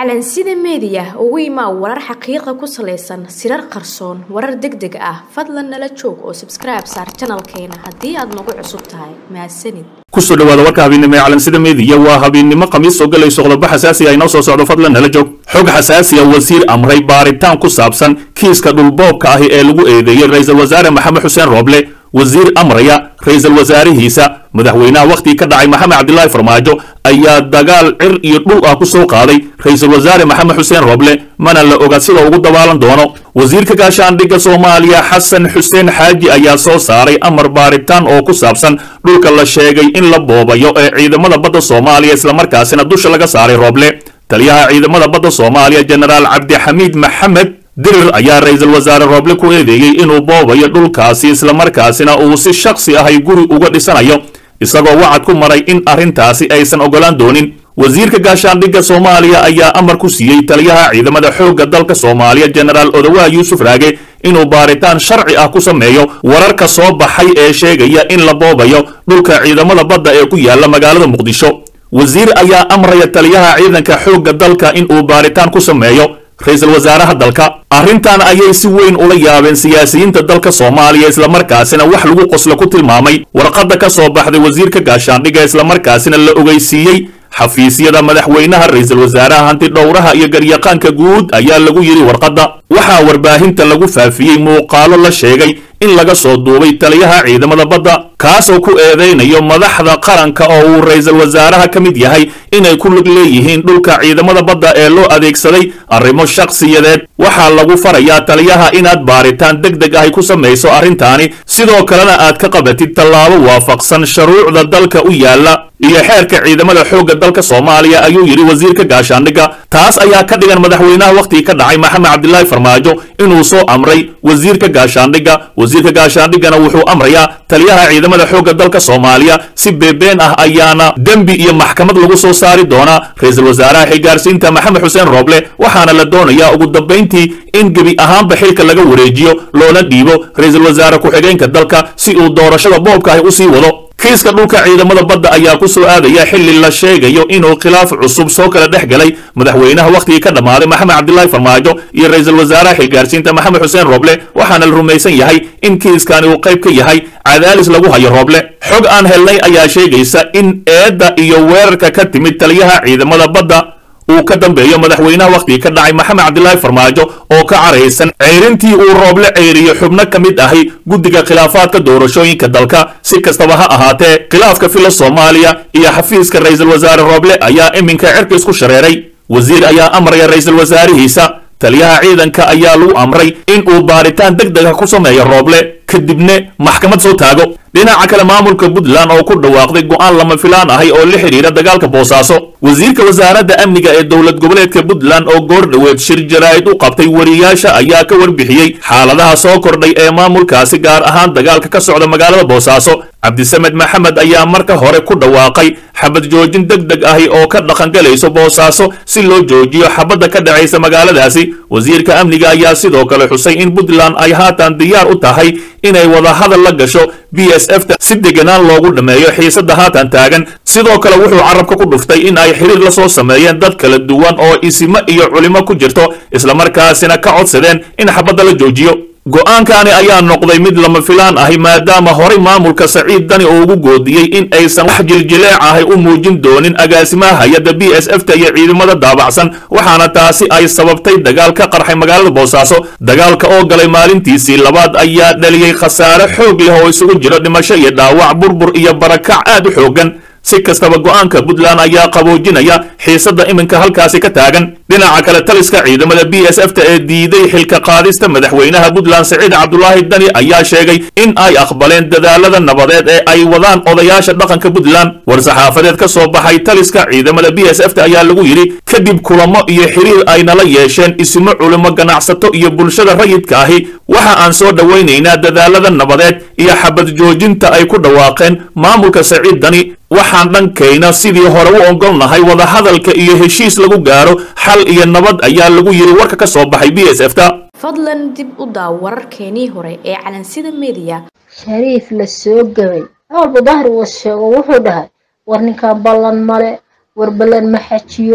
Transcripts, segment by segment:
calansida meediya ugu imaa warar xaqiiqa ku salaysan sirar qarsoon warar deg deg ah fadlan nala joog oo sabskribe saar janalkeena haddii aad nagu cusub tahay mahadsanid kusoo dhawaada warka habeennimo ee calansida meediya waa habeennimo khamiis soo galayso qodobo xasaasi ah inoo soo socdo fadlan nala joog xog xasaasiya wasiir amray baaritaan ku saabsan kiiska dhulboobka ahi ee lagu eedeeyey ra-iisul wasaare maxamed xuseen rooble wasiir amraya ra-iisul wasaarihiisa madaxweynaha wakhtigii ka dhacay maxamed cabdilaahi farmaajo ayaa dagaal cir iyo dhul ah ku soo qaaday ra-iisul wasaare maxamed xuseen rooble mana la oga sida ugu dabaalan doono wasiirka gaashaandhigga soomaaliya xasan xuseen xaaji ayaa soo saaray amar baaritaan oo ku saabsan dhulka la sheegay in la boobayo ee ciidamada badda soomaaliya islamarkaasina dusha laga saaray rooble taliyaha ciidamada badda soomaaliya jenaraal cabdixamiid maxamed dirir ayaa ra-iisul wasaare rooble ku eedeeyey inuu boobayo dhulkaasi islamarkaasina uu si shaksi ahay guri uga dhisanayo isagoo wacad ku maray in arrintaasi aysan ogolaan doonin wasiirka gaashaandhigga soomaaliya ayaa amar ku siiyey taliyaha ciidamada xoogga dalka soomaaliya jenaraal odawaha yuusuf raage inuu baaritaan sharci ah ku sameeyo wararka soo baxay ee sheegaya in la boobayo dhulka ciidamada badda ee ku yaala magaalada muqdisho wasiir ayaa amraya taliyaha ciidanka xoogga dalka inuu baaritaan ku sameeyo ra-iisul wasaaraha dalka arrintan ayay si weyn ula yaabeen siyaasiyiinta dalka soomaaliya islamarkaasina wax lagu qoslo ku tilmaamay warqadda ka soo baxday wasiirka gaashaandhigga islamarkaasina la ogeysiiyey xafiisyada madaxweynaha ra-iisul wasaaraha hanti dhowraha iyo garyaqaanka guud ayaa lagu yidhi warqadda waxaa warbaahinta lagu faafiyey muuqaalo la sheegay in laga soo duubay taliyaha ciidamada badda kaasoo ku eedaynayo madaxda qaranka oo uu ra-iisul wasaaraha ka mid yahay inay ku lug leeyihiin dhulka ciidamada badda ee loo adeegsaday arrimo shakhsiyadeed waxaa lagu farayaa taliyaha inaad baaritaan deg deg ahy ku samayso arrintaani sidoo kalena aad ka qabatid tallaabo waafaqsan shuruucda dalka u yaalla iyo xeerka ciidamada xoogga dalka soomaaliya ayuu yidhi wasiirka gaashaandhigga taas ayaa ka dhigan madaxweynaha wakhtigii ka dhacay maxamed cabdilaahi farmaajo inuu soo amray wasiirka gaashaandhigga wasiirka gaashaandhiggana wuxuu amrayaa taliyaha ciidamada xoogga dalka soomaaliya si beebeen ah ayaana dembi iyo maxkamad lagu soo saari doonaa ra-iisul wasaaraha xilgaarsiinta maxamed xuseen rooble waxaana la doonayaa ugu dambayntii in gebi ahaanba xilka laga wareejiyo loona dhiibo ra-iisul wasaare ku-xigeenka dalka si uu doorashada boobka ahi u sii wado kiiska dhulka ciidamada badda ayaa ku soo aadaya xilli la sheegayo inuu khilaaf cusub soo kala dhex galay madaxweynaha wakhtigii ka dhammaaday maxamed cabdilaahi farmaajo iyo ra-iisul wasaaraha xilgaarsiinta maxamed xuseen rooble waxaana la rumaysan yahay in kiiskani uu qayb ka yahay cadaalis lagu hayo rooble xog aan helnay ayaa sheegaysa in eedda iyo weerarka ka timid taliyaha ciidamada badda uu ka dambeeyo madaxweynaha wakhtigii ka dhacay maxamed cabdilaahi farmaajo oo ka caraysan ceyrintii uu rooble ceyriyo xubno ka mid ahi guddiga khilaafaadka doorashooyinka dalka si kastaba ha ahaatee khilaafka fila soomaaliya iyo xafiiska ra-iisul wasaare rooble ayaa iminka cirka isku shareeray wasiir ayaa amraya ra-iisul wasaarihiisa taliyaha ciidanka ayaa lagu amray in uu baaritaan deg dega ku sameeyo rooble kadibna maxkamad soo taago dhinaca kale maamulka puntland oo ku dhawaaqday go'aan lama filaan ahay oo la xidhiira dagaalka boosaaso wasiirka wasaaradda amniga ee dowlad goboleedka puntland oo goor dhoweed shir jaraa'id u qabtay wariyaasha ayaa ka warbixiyey xaaladaha soo kordhay ee maamulkaasi gaar ahaan dagaalka ka socda magaalada boosaaso cabdisamed maxamed ayaa marka hore ku dhawaaqay xabad joojin deg deg ahi oo ka dhaqangalayso boosaaso si loo joojiyo xabadda ka dhacaysa magaaladaasi wasiirka amniga ayaa sidoo kale xusay in puntland ay haatan diyaar u tahay inay wadahadal la gasho b s f ta si deganaan loogu dhammeeyo xiisadda haatan taagan sidoo kale wuxuu carabka ku dhuftay in ay xiriir la soo sameeyeen dad kala duwan oo isimo iyo culimo ku jirto islamarkaasina ka codsadeen in xabadda la joojiyo go'aankani ayaa noqday mid lama filaan ahi maadaama horay maamulka saciid dani oo ugu goodiyey in aysan wax jiljileec ahay u muujin doonin agaasimaha hay-adda b s f ta iyo ciidamada daabacsan waxaana taasi ay sababtay dagaal ka qarxay magaalada boosaaso dagaalka oo galay maalintiisii labaad ayaa dhaliyey khasaare xoog leh oo isugu jiro dhimasho iyo dhaawac burbur iyo barakac aad u xoogan si kastaba go'aanka puntland ayaa qaboojinaya xiisadda iminka halkaasi ka taagan dhinaca kale taliska ciidamada b s f ta ee diiday xilka qaadista madaxweynaha puntland saciid cabdulaahi dani ayaa sheegay in ay aqbaleen dadaalada nabadeed ee ay wadaan odayaasha dhaqanka puntland war-saxaafadeed ka soo baxay taliska ciidamada b s f ta ayaa lagu yidhi kadib kulamo iyo xiriir ay nala yeesheen isimo culimo ganacsato iyo bulshada rayidka ahi waxa aan soo dhowaynaynaa dadaalada nabadeed iyo xabad joojinta ay ku dhawaaqeen maamulka saciid dani waxaan dhankayna sidii hore u ogolnahay wadahadalka iyo heshiis lagu gaaro xal iyo nabad ayaa lagu yidhi warka ka soo baxay b s f ta fadlan dib u daaw wararkeenii hore ee calansida meediya shariif la soo gabay awalba dahri was sheego wuxuu dhahay war ninkan ballan male war ballan ma xajiyo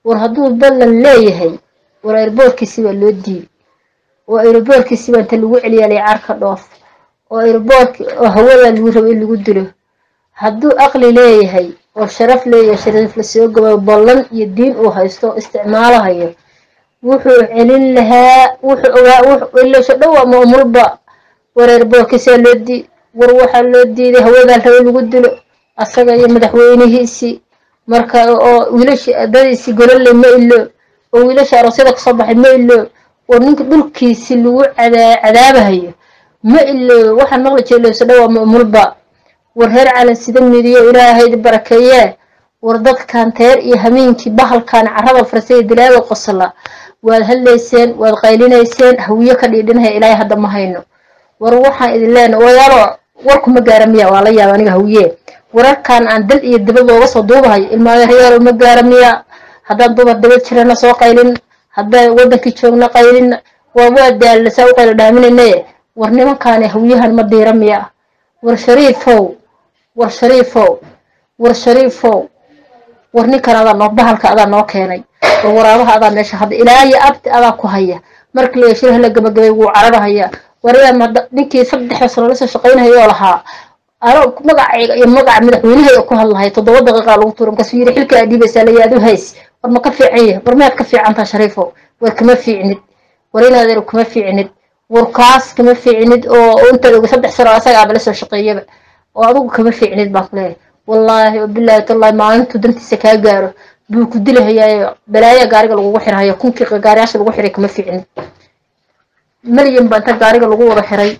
war hadduu ballan leeyahay war airboorkiisi baa loo diiday oo airboorkiisi baa inta lagu celiyaalay carka dhoof oo airboork oo hawada lagu rabo in lagu dilo hadduu aqli leeyahay oo sharaf leeyahay shariif lasoo gabayo ballan iyo diin uu haysto oo isticmaalahayo wuxuu celin lahaa wuxuu ogaa ilasho dhow ama umulba war airboorkiisaa loo diiday war waxaa loo diiday hawadaa rabo lagu dilo asaga iyo madaxweynihiisii marka oo wiilasha adadiisii golole ma ilo oo wiilasha aroosyada kasoo baxay ma ilo oo ninka dhulkiisi lagu cadaabahayo ma ilo waxaan maqli jira ilowso dhow ama umulba war reer calan sida midiyo ilaahayda barakeeyee war dadkan teer iyo hameenkii bahalkan carada farsay dilaaga qosla waad hadlayseen waad qaylinayseen hawiye ka dhiidhinaya ilaahay hadda ma hayno war waxaan idin leenahay wayaalo warkuma gaara miya waa la yaaba aniga hawiye wararkan aan dal iyo dibad looga soo duubahayo ilmaayareyaal ma gaara miya haddaan dumar dibad jirana soo qaylin haddaan wadankii joogna qaylin waa waa daalna saa u qaylo dhaaminaynaye war nimankaani hawiyahan ma diira miya war shariifow war shariifow war shariifow war ninkan adaa noo bahalka adaa noo keenay war waraabaha adaa meesha hadda ilaa iyo abti adaa ku haya markii la yeeshiraha la gabagabay wuu cararahaya waryaa ninkii saddex sano lasoo shaqaynayoo lahaa ano magacayga iyo magaca madaxweynahay ku hadlahay toddoba daqiiqa lagu tuura markaasuu yiri xilka aad dhiibaysaa layaadu hays war ma ka fiican yahay war maad ka fiicantaa shariifo war kama fiicnid war inaadeer kama fiicnid war kaas kama fiicnid oo intaad oga saddex sano asaga aaba lasoo shaqeeyaba oo adigu kama fiicnid baan ku leeyahay wallaahi wabilaahi tallahi maalintuu dantiisa kaa gaaro buu ku dilahayaayo balaaya gaariga lagugu xirhayo kunkii gaariyaasha lagu xiray kama fiicnid malyan baa inta gaariga lagu wada xiray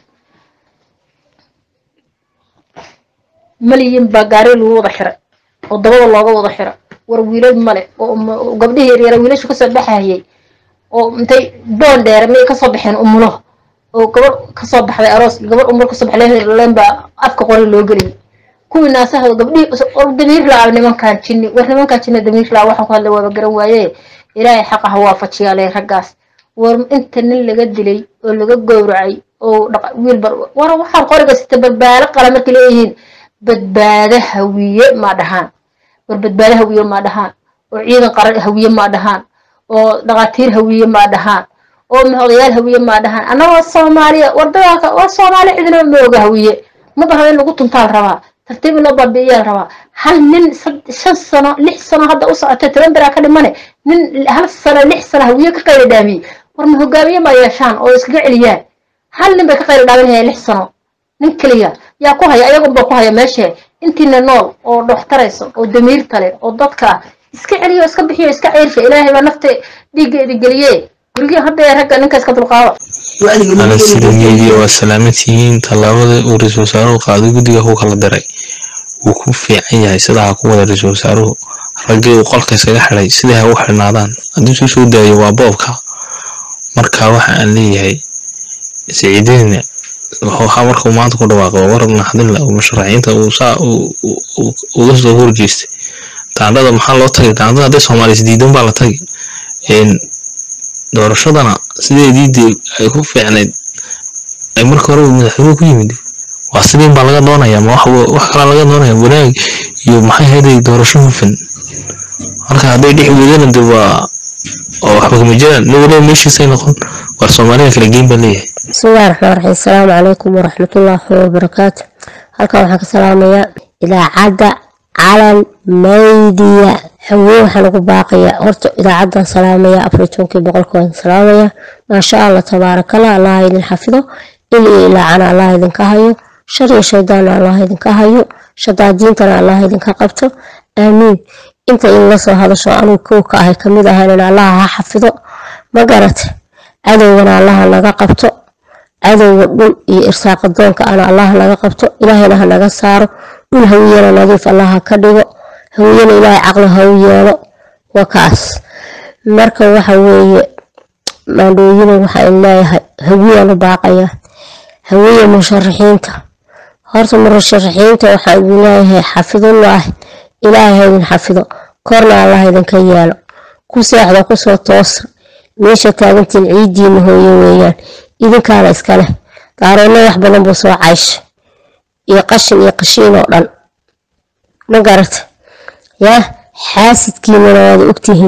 malyan baa gaariga lagu wada xiray oo dabada looga wada xira war wiilal male oo gabdhihii yaryara wiilashu kasoo baxayay oo intay boon dheere may kasoo baxeen umulo oo gabadh kasoo baxday aroos gabadh umul kasoo baxday leen baa afka qori loo geliyay kuwii naasahooda gabdhihii damiir laa nimankan jinni war nimankan jinni damiir laa waxaan ku hadlay waaba garan waaye ilaahay xaqa ha waafajiyaale raggaas war inta nin laga dilay oo laga gowracay oo wiil bar war waxaan qoriga sita badbaado qala markay leeyihiin badbaado hawiye ma dhahaan war badbaado hawiye ma dhahaan oo ciidan qaran hawiye ma dhahaan oo dhaqaatiir hawiye ma dhahaan oo odayaal hawiye ma dhahaan annagoo soomaaliya war dagaalka waa soomaaliya cidina ma oga hawiye ma baha in lagu tuntaal rabaa tartiib in loo baabi'iyaa rabaa hal nin shan sano lix sano hadda u socotay toban biraa ka dhimane nin hal sano lix sano hawiye ka qayla dhaamiyey war ma hogaamiye ma yeeshaan oo iskaga celiyaan hal nin bay ka qayla dhaaminayaan lix sano nin keliya yaa ku haya ayagunba ku haya meesha intiina nool oo dhoxtarayso oo damiirta leh oo dadka ah iska celiyo iska bixiyo iska ceyrsha ilaahay baa nafta dhiiggeeda geliye gurigii hadda ragga ninka iska dulqaado alasidameediya waa salaamatihiin tallaabada uu ra-iisul wasaaruhu qaaday guddiga ku kala diray wuu ku fiican yahay sidaa ha ku wada ra-iisul wasaaruhu raggii uu qolka iskaga xidhay siday ha u xidhnaadaan haddii suu soo daayo waa boobka marka waxa aan leeyahay siciidina waxaa markuu maanta ku dhawaaqay war naxdinla musharaxiinta uu saa uga soo horjeestay daandhada maxaa loo tagay daandhada hadday soomaaliya isdiidan baa la tagay doorashadana sideedii dee ay ku fiicnayd ay marka hore madaxweynuhu ku yimid waa sidiin baa laga doonaya ma wax kala laga doonaya wanaag iyo maxay hayday doorasho hufan marka hadday dhex weydana de waa oo waxba kama jiraan nin waliba meeshiisay noqon war soomaalida kala geyn baa leeyahay bismillahi raxmaan raxiim asalaamu calaykum waraxmatullaahi wabarakaatu halkan waxaan ka salaamayaa idaacadda calan maydiya haween waxaan ugu baaqayaa horta idaacadan salaamaya afar tobankii boqolka waan salaamaya maasha allah tabaarakala allah idin xafido il iyo ilaacana allah idinka hayo shar iyo shaydaana allah idinka hayo shadaadiintana allah idinka qabto aamiin inta inla soo hadasho anuu kow ka ahay kamid ahayn allah ha xafido ma garate cadowgana allaha naga qabto cadowga dhul iyo irsaaqa doonka ana allah naga qabto ilaahayna ha naga saaro dhul hawiyana nadiif allah ha ka dhigo hawiyana ilaahay caqli ha u yeelo waa kaas marka waxa weeye maandhooyina waxaan leeyahay hawiyaan u baaqayaa hawiya musharaxiinta horta musharaxiinta waxaan idin leeyahay xafidulaahi ilaahay ha idin xafido korna allah idinka yeelo ku seexda kusoo toosa meesha taagantiin ciidiina hooye weeyaan idinkaana iskaleh daaroonna wax badan buu soo caysha iyo qashin iyo qashiin oo dhan ma garata yaa xaasidkiinana waada ogtihiin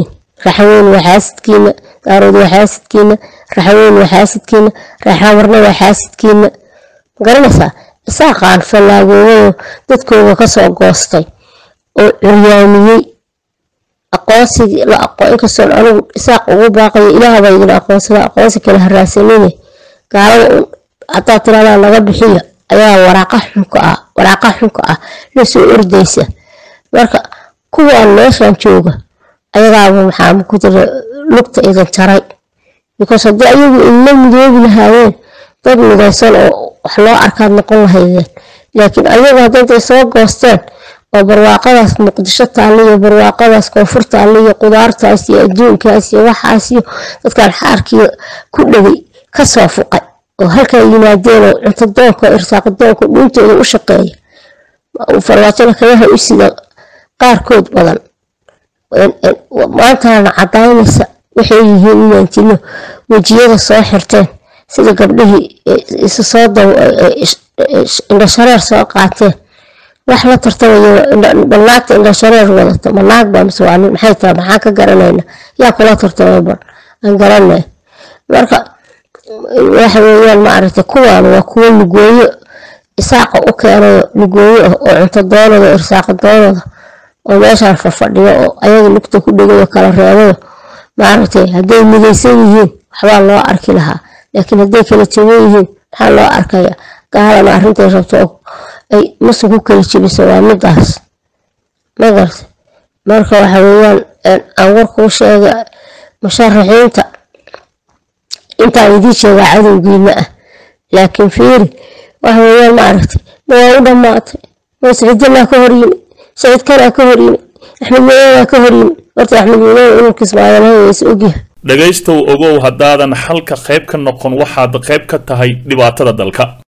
raxaweyn waa xaasidkiina daarood waa xaasidkiina raxaweyn waa xaasidkiina raxamarna waa xaasidkiina magaranaysaa isaaqaan fallaagoobayo dadkooda kasoo goostay oo curyaamiyey aqoonsigii la aqoon inkastoon anigu isaaq ugu baaqayo ilaahbaa idin aqoonsada aqoonsi kale haraasanine gaalada haddaad tiradaa laga bixiyo ayaa waraaqa xunka ah waraaqa xunka ah lasoo ordaysa marka kuwaan meeshan jooga ayagaaba maxaa ku jira lugta idin jaray because haddii ayagu inla midoobi lahaayeen dad midaysan oo wax loo arkaad noqon lahaydeen laakiin ayagu haddantay soo goosteen oo barwaaqadaas muqdisho taalla iyo barwaaqadaas koonfur taalla iyo qudaartaas iyo adduunkaas iyo waxaas iyo dadkan xaarkii ku dhegay kasoo fuqay oo halkaa yimaadeen oo cunto doonka irsaaq doonka dhuuntooda u shaqeeya farwaajada kagaha u sida qaarkood badan maantana cadaynaysa waxay yihiin inaan jino wejiyada soo xirteen sida gabdhihii isu soo indhashareer soo qaateen wax la tartamayo balnaagta indhashareer wadato ma naag baa mise waa nin maxay tahay maxaan ka garanayna yaa kula tartamay bal aan garanay marka waxa weeyaan maaragtay kuwaan waa kuwo lugooyo isaaqa u keenayo lugooyo ah oo cunto doonada irsaaqa doonada oo meeshaan fafadhiyo oo ayaga lugta ku dhegayo kala reebayo maaragtay hadday midaysan yihiin waxbaa loo arki lahaa laakiin hadday kala jaban yihiin maxaa loo arkaya gaalana arrintay rabto ay musu ku kala jebiso waa midaas magarta marka waxa weeyaan aan warkuu sheega musharaxiinta intaan idiin sheegaa cadowgiina ah laakiin fiiri waxa weeyaan maaragtay ma waa u dhammaatay ma saciidjanaa ka hor yimi saciid kanaa ka hor yimi axmed madoobaa ka hor yimi horta axmed madoobe inuu kismaayalhaysa ogyahay dhegaystow ogow haddaadan xalka qayb ka noqon waxaad qayb ka tahay dhibaatada dalka